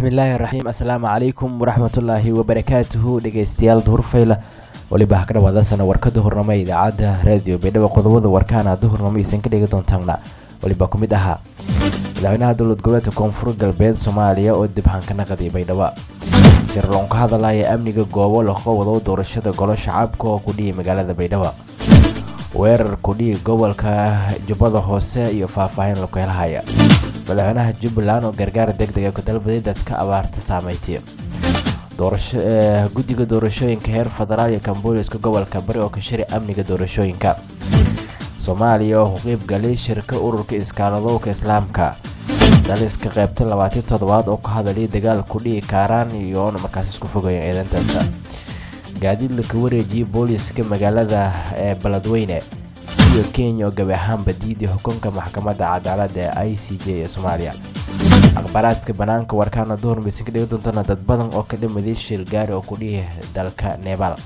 bismillaahi raxiim assalaamu calaykum waraxmatullaahi wabarakaatuhu dhegeystayaal duhurfayla weliba ha ka dhawaadasana warkada hornamo ee idaacadda raadiyo baydhabo qodobada warkaana duhurnamo aysan ka dhigi doontaana weliba ku mid ahaa madaxweynaha dowlad goboleedka koonfur galbeed soomaaliya oo dibxan ka naqday baydhabo sirloon ka hadalaya amniga goobo laga wado doorashada golo shacabka oo kudhiyay magaalada baydhabo weerar kudhiyay gobolka jubbada hoose iyo faahfaahin laku helhaya madaxweynaha jubbaland oo gargaar deg dega ku dalbaday dadka abaarta saameyntiya guddiga doorashooyinka heer federaal iyo kambooliska gobolka bari oo ka shiri amniga doorashooyinka soomaaliya oo ku qeybgalay shirka ururka iskaaladowka islaamka daliska qaybta labaatan toddobaad oo ka hadalay dagaal kudhihi kaaraan iyoona markaas isku fogayen eedantaas gaadiid laka wareejiyay booliska magaalada ee baladweyne iyo kenya oo gabi ahaanba diiday xukunka maxkamadda cadaaladda ee i c j ee soomaaliya akhbaaraadka banaanka warkaana duhur maysan ka dhigi doontana dad badan oo ka dhamaday shil gaari oo kudhihi dalka nebaal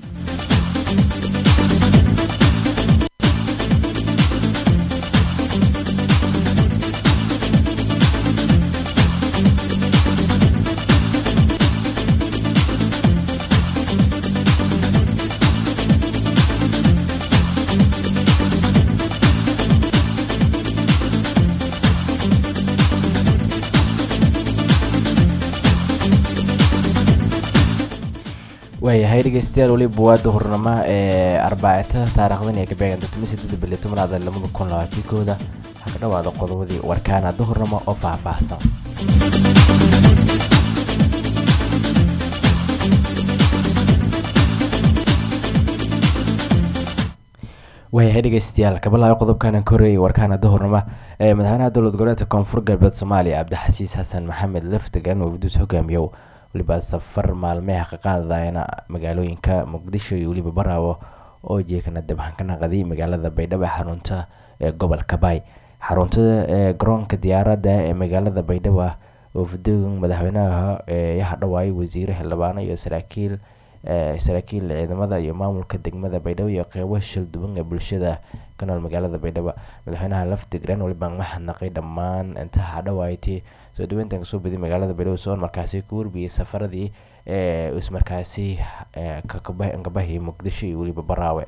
waayahay dhegeystayaal weliba waa duhurnimo ee arbacita taarikhdan ee kabeegan todoba sideed bili tobnaada labada kun labaatan kooda ha ka dhawaada qodobadii warkaana duhurnimo oo faahfaahsan waayahay dhegeystayaal kabalaayo qodobkana ka horeeyay warkaana duhurnimo ee madaxweynaha dowlad goboleedka koonfur galbeed soomaaliya cabdixasiis xasan maxamed laftagan oo guduus hogaamiyow weliba safar maalmeha ka qaadayana magaalooyinka muqdisho iyo weliba baraawo oo jeekana dabxan ka naqday magaalada baydhabo ee xarunta ee gobolka baay xarunta ee garoonka diyaaradda ee magaalada baydhabo oo fudoogan madaxweynaha ee hadhawaayay wasiire xildhibaano iyo saraakiil saraakiil ciidamada iyo maamulka degmada baydhabo iyo qeybo shil duwan ee bulshada ka nool magaalada baydhabo madaxweynaha laftigran weliba maxadnaqay dhammaan inta hadhawaaytay soo dhaweyntan kasoo baday magaalada baydhabo soon markaasi ku warbiyey safaradii ee ismarkaasi kabahi muqdisho iyo weliba baraawe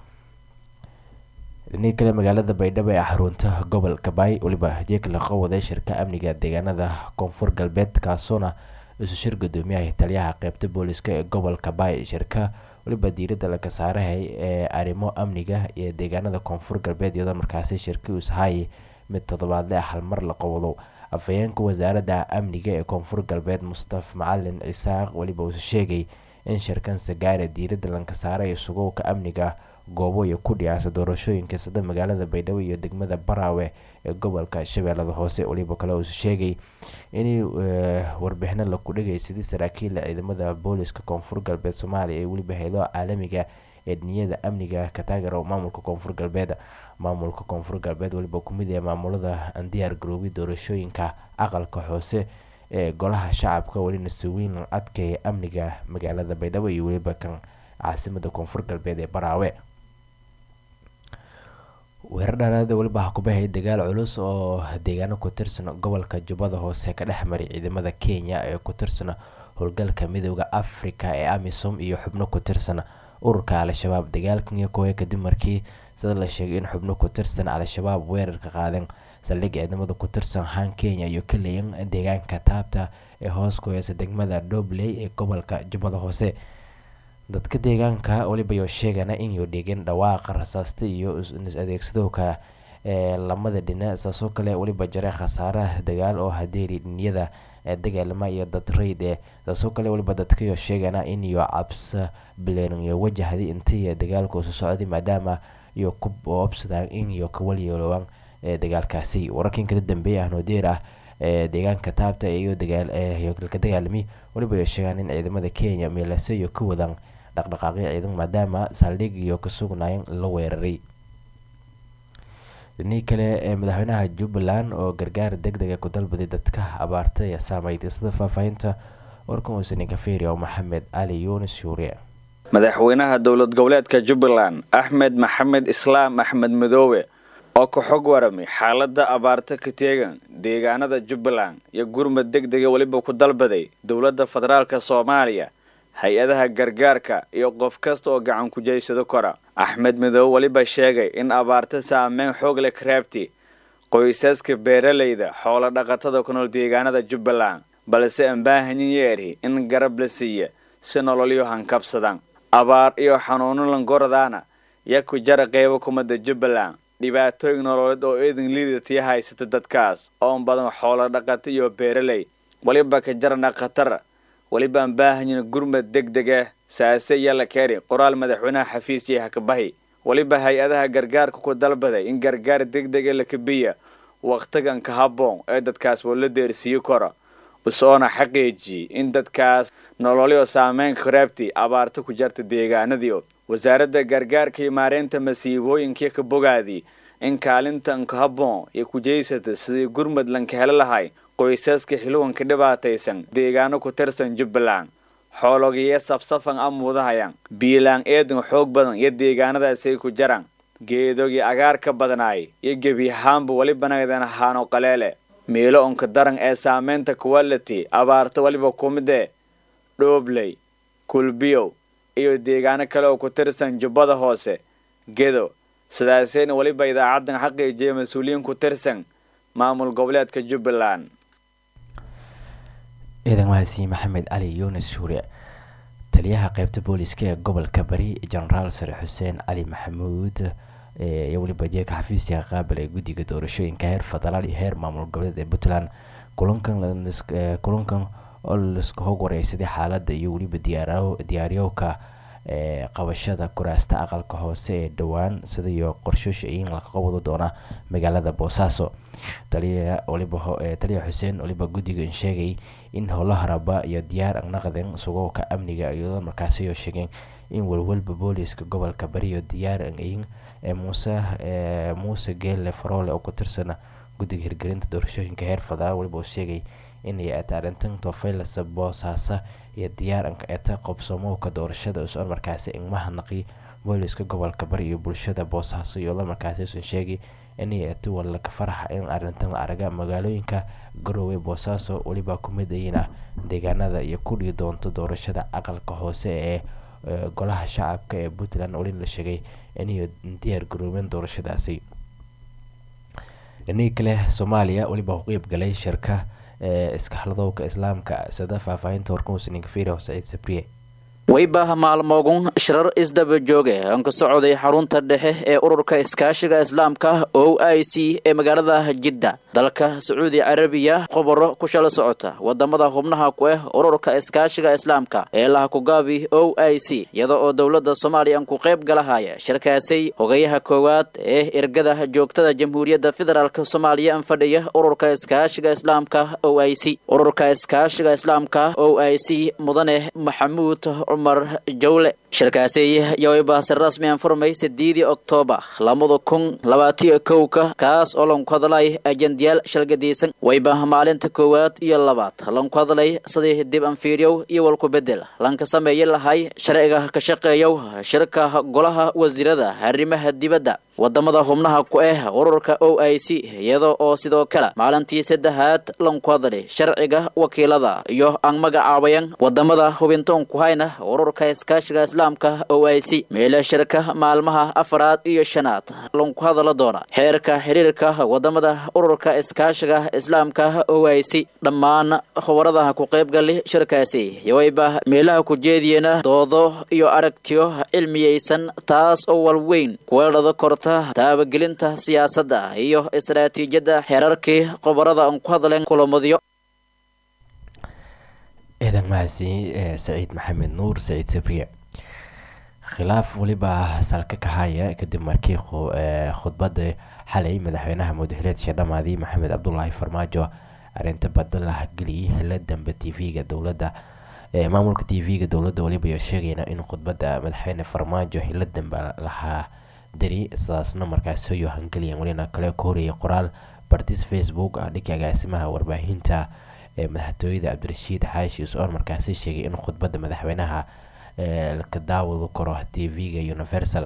dhinii kale magaalada baydhabo ee xarunta gobolka baay weliba jeeg laqa waday shirka amniga deegaanada koonfur galbeed kaasoona isu shir gudoomiyaha taliyaha qeybta booliska ee gobolka baay shirka weliba diiradda laga saarahay ee arrimo amniga iyo deegaanada koonfur galbeed iyadoo markaasi shirka usahay mid toddobaadle halmar la qowdo afhayeenka wasaaradda amniga ee koonfur galbeed mustaf macalin cisaaq weliba uu sheegay in shirkan sagaare diiradda lanka saaray sugowka amniga goobo iyo ku dhiyaasa doorashooyinka sida magaalada baydhabo iyo degmada baraawe ee gobolka shabeellada hoose weliba kale uu sheegay in warbixino laku dhigay sidii saraakiila ciidamada booliska koonfur galbeed soomaaliya ee weliba haylo caalamiga ee niyada amniga ka taageero maamulka koonfur galbeed maamulka koonfur galbeed weliba kumid ee maamulada aan diyaar garoobay doorashooyinka aqalka hoose ee golaha shacabka welina saweyn adkeeya amniga magaalada baydhabo iyo weliba kan caasimada koonfur galbeed ee baraawe weerar dhaaraada weliba ha kubahay dagaal culus oo deegaano ku tirsan gobolka jubbada hoose ka dhex maray ciidamada kenya ee ku tirsan howlgalka midooda africa ee amisom iyo xubno ku tirsan ururka al-shabaab dagaalkan iyo kowe kadib markii sida la sheegay in xubno ku tirsan al-shabaab weerarka qaadeen saldhig ciidamada ku tirsan han kenya iyo kaleyan deegaanka taabta ee hoos ku heysa degmada dobley ee gobolka jubbada hoose dadka deegaanka weliba yo sheegana inuu dhigin dhawaaqa rasaasta iyo is adeegsadowka ee lamada dhinac saasoo kale weliba jaray khasaaraha dagaal oo hadeeri dhiniyada ee dagaalama iyo dad rayd ee saasoo kale weliba dadkayo sheegana inyo cabsa bileeniyo wajahday intii dagaalku isu socday maadaama iyo ku oobsadaan inyo kawalyeelowaan ee dagaalkaasi wararkan kala dambeeya ahnodeer ah ee deegaanka taabta iyo dagaal ka dagaalami weliba ay sheegaan in ciidamada kenya meelase iyo ka wadaan dhaqdhaqaaqyo ciidan maadaama saldhig iyo ka sugnaayeen la weeraray dhinii kale ee madaxweynaha jubbaland oo gargaar deg dega ku dalbaday dadka abaarta ee saameeytay sida faahfaahinta warkan uusanin kafeeri oo maxamed cali yuunis shuuriye madaxweynaha dowlad goboleedka jubbaland axmed maxamed islaam axmed madoobe oo ka xog waramay xaaladda abaarta ka teegan deegaanada jubbaland iyo gurmad deg dega weliba ku dalbaday dowladda federaalka soomaaliya hay-adaha gargaarka iyo qof kasta oo gacan ku jeysado kora axmed midoobe weliba sheegay in abaarta saameyn xoog leh karaabti qoysaska beeralayda xoolo dhaqatada ku nool deegaanada jubbaland balse aan baahanyin yeerhi in garab la siiya si nololyo hankabsadan abaar iyo xanuuno langoradaana yaa ku jara qeybo kumada jubbaland dhibaatooyin nololeed oo eedan liidatiya haysata dadkaas oon badan xoolo dhaqata iyo beeraley weliba ka jarana khatar weliba aan baahanyin gurmad deg deg ah saase iyo la keeni qoraal madaxweynaha xafiis yaha kabahi weliba hay-adaha gargaarka ku dalbaday in gargaar deg deg ee la kabiya wakhtigan ka habboon ee dadkaas woo la deersiiyo kora usoona xaqiijiyey in dadkaas nololyo saameyn karaabti abaarta ku jarta deegaanadii wasaaradda gargaarka iyo maareynta masiibooyinkii ka bogaadii in kaalintan ka habboon iyo kujeysata sidii gurmud lanka helo lahay qoysaska xilwanka dhibaataysan deegaano ku tirsan jubbaland xoologiyo safsafan a muudahayaan biilaan eedan xoog badan iyo deegaanadaasay ku jaraan geedogii agaarka badnaay iyo gebi ahaanba weli banagdan ahaano qaleele meelo onka daran ee saameynta quality abaarta weliba kumidee dhoobley kulbiyow iyo deegaano kale oo ku tirsan jubbada hoose gedo sidaaseyna weliba idaacaddan xaqiijiya mas-uuliyiin ku tirsan maamul goboleedka jubbaland ciidan mahadsiin maxamed cali yunis suure taliyaha qeybta booliska ee gobolka bari jenaraal sare xuseen cali maxamuud iyo weliba jeeka xafiiska qaabil ee guddiga doorashooyinka heer federaal iyo heer maamul goboleed ee puntland kulankan oo laska hog wareysaday xaaladda iyo weliba diyaariyowka ee qabashada kuraasta aqalka hoose ee dhowaan sida iyo qorshooshayin laga qabado doona magaalada boosaaso taliya xuseen waliba guddigan sheegay in howlaha raba iyo diyaar naqden sugowka amniga iyadoo markaasi sheegeen in walwalba booliiska gobolka bariyo diyaar ayin muuse muuse geelle faroole oo ku tirsana guddiga hirgelinta doorashooyinka heer federaal waliba uu sheegay inay ata arrintan tofaylasa boosaasa iyo diyaaranka eta qobsamowka doorashada usoon markaasi ingmaha naqi booliiska gobolka bari iyo bulshada boosaaso iyadoo markaasi usan sheegay inay ati walaka faraxa in arrintan la araga magaalooyinka garowe boosaaso weliba kumid ayina deegaanada iyo ku dhigi doonto doorashada aqalka hoose ee golaha shacabka ee puntland weli la sheegay inay diyaar garoobeen doorashadaasi dhinihii kale soomaaliya weliba ku qeyb galay shirka iskaxladowka islaamka sida faahfaahinta warkumusninka fiiro saciid sabriye weybaha maalmoogun shirar isdaba jooge aan ka socday xarunta dhexe ee ururka iskaashiga islaamka o i c ee magaalada jidda dalka sacuudi carabiya khobaro ku shala socota wadamada xubnaha ku ah ururka iskaashiga islaamka ee lahakugaabi o i c iyada oo dowlada soomaaliya aan ku qayb galahaya shirkaasay hogayaha koowaad ee ergada joogtada jamhuuriyadda federaalk soomaaliya aan fadhiya ururka iskaashiga islaamka o i c ururka iskaashiga islaamka o i c mudane maxamuud cumar jawle shirkaasi yowayba si rasmi aan furmay sideedii oktoobar labada kun labaatiyo kowka kaas oo lanku hadlay ajendayaal shalgadaysan wayba maalinta koowaad iyo labaad lanku hadlay sidii dib anfiiryow iyo walku bedel lanka sameeyi lahay sharciga ka shaqeeyow shirka golaha wasiirada arrimaha dibadda wadamada xubnaha ku ah ururka o i c iyada oo sidoo kale maalintii saddexaad lanku hadlay sharciga wakiilada iyo aan magacaabayan wadamada hubintoon ku hayna ururka iskaashiga islaamka o i c meele shirka maalmaha afaraad iyo shanaad lanku hadala doona xeerka xiriirka wadamada ururka iskaashiga islaamka o i c dhammaan khubarada ku qaybgali shirkaasi yowayba meelaha ku jeediyena doodo iyo aragtiyo cilmiyeysan taas oo walweyn kuweelada korta taabagelinta siyaasadda iyo istaraatiijiyadda xeerarkii khubarada aan ku hadleen kulamadyo ciidan mahadsi saciid maxamed nuur saciid sabriye khilaaf weliba salka ka haya kadib markii khudbada xalay madaxweynaha mudxileedka dhamaadii maxamed cabdulaahi farmaajo arinta badda la geliyay hela dambe t v-ga dowladda maamulka t v-ga dowladda weliba ayaa sheegayna in khudbada madaxweyne farmaajo hela dambe lahaa dari sidaasna markaas soo yohangeliyan welina kale ka horreeyay qoraal bartis facebook ah dhinka agaasimaha warbaahinta ee madaxtooyada cabdirashiid xaashi is-oon markaasi sheegay in khudbadda madaxweynaha ka daawado karo t v-ga universal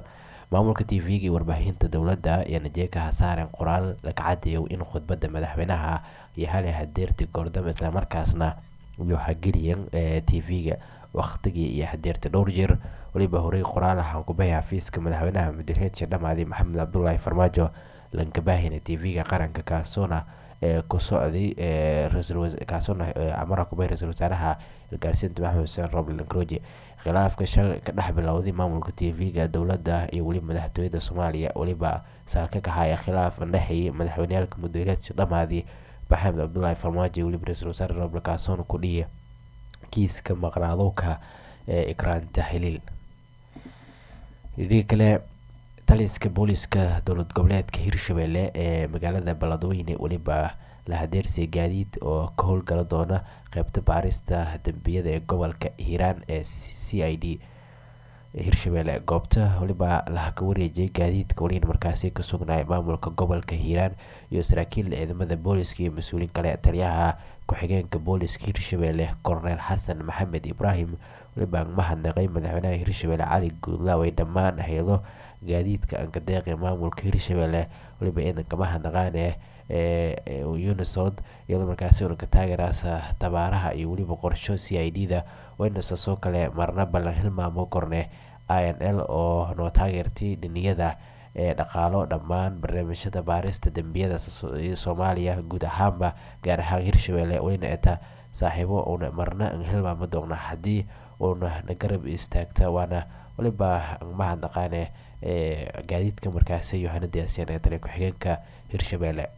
maamulka t v-ga iyo warbaahinta dowladda iyo najeeka hasaaren qoraal laga cadayo in khudbadda madaxweynaha iyo hali hadeerti goordam islamarkaasna iyo hageliyan t v-ga waqtigii iyo hadeerti dhowr jeer weliba horey qoraal ahaan kubahey xafiiska madaxweynaha mudireedka dhamaadi maxamed cabdulaahi farmaajo langabaahina t v-ga qaranka kaasoona ee ku socday kaasoona amara kubahey ra-iisul wasaaraha ilgaarsiinta maxamed xuseen roble lankroji khilaafka shal ka dhex bilowday maamulka t v-ga dowladda iyo weliba madaxtooyada soomaaliya weliba saalka ka haya khilaaf andhexeeyay madaxweyneyaalka mudireedka dhamaadi maxamed cabdulaahi farmaajo iyo weliba ra-iisul wasaare roble kaasoona ku dhiya kiiska maqnaadowka ee ikraanta xiliil idii kale taliska booliska dowlad goboleedka hirshabelle ee magaalada baladweyne weliba la hadeersiya gaadiid oo ka howlgala doona qeybta baarista dembiyada ee gobolka hiiraan ee c i d hirshabelle goobta weliba laha ka wareejiyay gaadiidka weliin markaasi ka sugnay maamulka gobolka hiiraan iyo saraakiil ciidamada booliska iyo mas-uuliin kale taliyaha ku-xigeenka booliska hirshabelle korneel xasan maxamed ibraahim weliba mahadnaqay madaxweynaha hirshabelle cali guudlaaway dhammaan hayado gaadiidka ankadeeqe maamulka hirshabelle weliba ciidanka mahadnaqaane ee unisod iyadoo markaasi unanka taageeraasa tabaaraha iyo weliba qorsho c i d da waynasaasoo kale marna ballan hilmaamo korne i n l oo noo taageertay dhiniyada ee dhaqaalo dhammaan barnaamijyada baarista dembiyada soomaaliya guud ahaanba gaar ahaan hirshabelle weyna eta saaxiibo uuna marna hilmaamo doona haddii uuna na garab istaagta waana waliba mahadnaqaane gaadiidka markaasi yohana diyaarsiyan ee taliya ku-xigeenka hirshabelle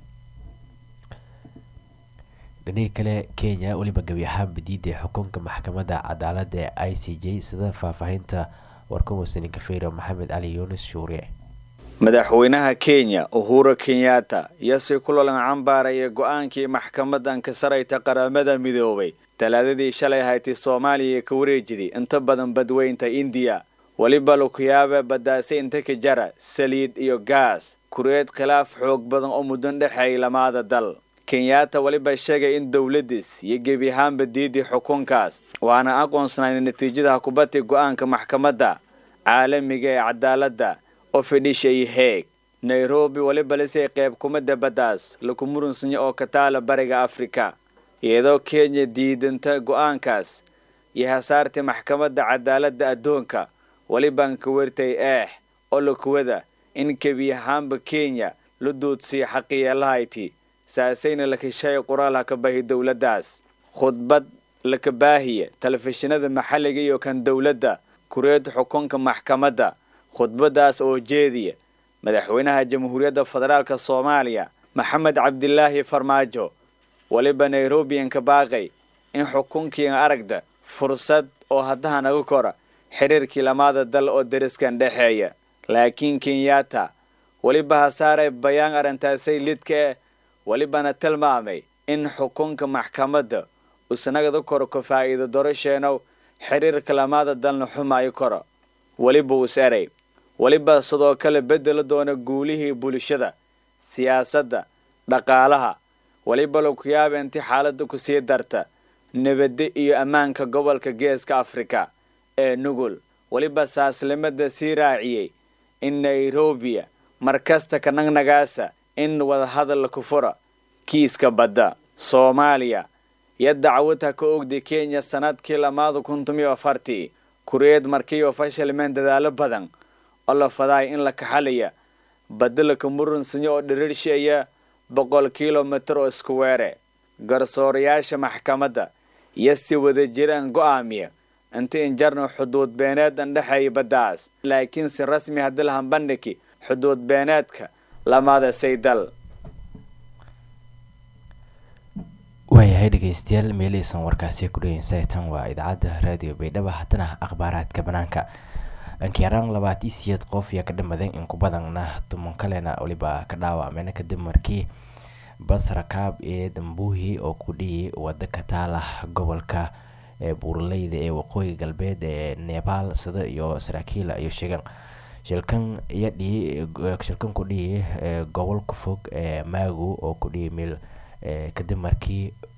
dhinihii kale kenya weliba gebi ahaanba diiday xukunka maxkamadda cadaalada ee i c j sida faahfaahinta warkamusaninka feyro maxamed cali yuunus shuure madaxweynaha kenya uhura kenyatta yasi kulolan cambaaraya go-aankii maxkamadan ka sarayta qaramada midoobay talaadadii shalay haytay soomaaliya ka wareejiday inta badan badweynta indiya weliba lukuyaaba badaasay inta ka jara saliid iyo gaas kureed khilaaf xoog badan oo muddan dhexeeyay lamaada dal kenyatta weliba sheegay in dowladdiis iyo gebi ahaanba diidii xukunkaas waana aqoonsanayn natiijada kubadii go-aanka maxkamadda caalamiga ee cadaaladda oo fidhishay heeg nairobi weliba lisay qayb kumada baddaas laku murunsanya oo ka taala bariga afrika iyadoo kenya diidanta go-aankaas iyo hasaartii maxkamadda cadaaladda adduunka welibaan ka wertay eex oo lakuwada in gebi ahaanba kenya la duudsiya xaqiyeelahayti saasayna la keshay qoraalha ka bahi dowladdaas khudbad laka baahiya telefishinada maxalliga iyo kan dowladda kureed xukunka maxkamadda khudbadaas oo jeediya madaxweynaha jamhuuriyadda federaalk soomaaliya maxamed cabdilaahi farmaajo weliba nairobiyan ka baaqay in xukunkiian aragda fursad oo haddaha naga kora xiriirkii lamaada dal oo deriskan dhexeeya laakiin kenyatta weliba hasaaray bayaan arrintaasay lidka eh welibana tilmaamay in xukunka maxkamadda usnagada koro ka faa'iido dorasheenow xiriirka lamaada dalna xumaayo koro weliba us eray weliba sidoo kale bedela doona guulihii bulshada siyaasadda dhaqaalaha weliba lakuyaaba inti xaaladda ku sii darta nabadde iyo ammaanka gobolka geeska afrika ee nugul weliba saaslimada sii raaciyey in nairobiya markasta ka nagnagaasa in wadahadal ku fura kiiska badda soomaaliya iyo dacwadha ka ogday kenya sanadkii lamaada kun tomiyo afartii kureed markiioo fashilmeen dadaalo badan oo la fadaay in la kaxalaya badda laka murunsanyo oo dhiriirsheeya boqol kilomitir oo isku weere garsoorayaasha maxkamadda iyo si wada jiraan go'aamiya inta injarno xuduud beeneed andhexeeya baddaas laakiin si rasmi haddii lahan bandhigi xuduud beeneedka lamaada saydal waayahay dhegeystayaal meeleysan warkaasi ku dhegeynsatan waa idaacadda raadiyo baydhaba haddana akhbaaraadka banaanka dhankiyaraan labaatan siyeed qof yaa ka dhamadan in ku badanna tuman kalena waliba ka dhaawacmeen kadib markii bas rakaab ee dambuuhi oo ku dhihi wada ka taala gobolka buuraleyda ee waqooyi galbeed ee nebaal sida iyo saraakiila iyo sheegan shilkan iyadhii shilkan ku dhihi gobolka fog ee maagu oo ku dhihi meel kadib markii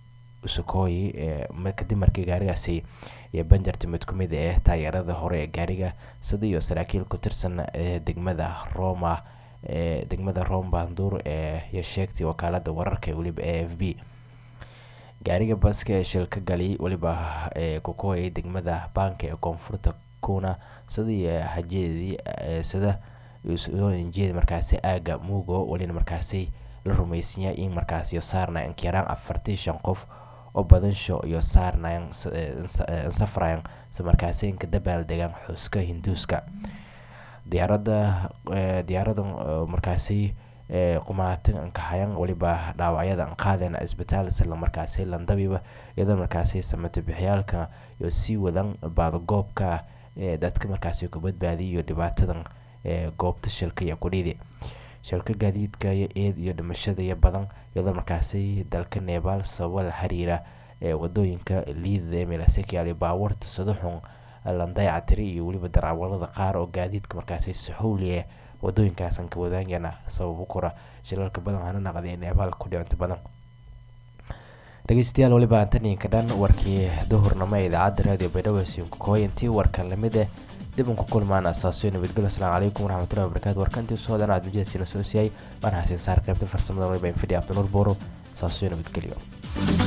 usukooyi kadib markii gaarigaasi iyo banjarta mid ku mid ah taageerada hore ee gaariga sida iyo saraakiil ku tirsan degmada roma ee degmada rome bandur ee iyo sheegtay wakaalada wararka ee weliba a f b gaariga baska ee shil ka galiyay weliba ee kukuhayay degmada baanka ee koonfurta kuna sidii hajeedii sida jeeda markaasi aaga mugo welina markaasi la rumaysanyaa in markaasi saarnayan inkayaraan afartii shan qof oo badansho iyo saarnayan safrayan si markaasi inka dabaal degaan xuska hinduuska diyaarada diyaaradan markaasi qumaatan ankahayan weliba dhaawacyada an qaadeen isbitaal isla markaasi landabiba iyadoo markaasi samato bixiyaalka iyo sii wadan baadagoobka ee dadka markaasi ku badbaadiya iyo dhibaatadan ee goobta shilka iyo kudhidi shilka gaadiidka iyo eed iyo dhimashada iyo badan iyadoo markaasi dalka nebaal sababo la xiriira ee wadooyinka liidada ee meelasekiyaali baawarta sadaxun landayactiri iyo weliba daraawalada qaar oo gaadiidka markaasi saxowliye wadooyinkaasan ka wadaagana sababo kora shilalka badan hana naqday neebaal ku dhicunta badan dhegeystayaal weliba antaniinka dhan warkii duhurnimo ee idaacadda raadiyo baydhabo sinkukooyantii warkan lamid eh dib un ku kulmaan asaasiyo nabadgelyo asalaamu calaykum waraxmatullahi wabarakatu warkantii soo dhan aad mujahadsiina soo siiyay waan xasiin saar qaybta farsamada waliba infidhi abdinuur booro asaasiyo nabadgelyo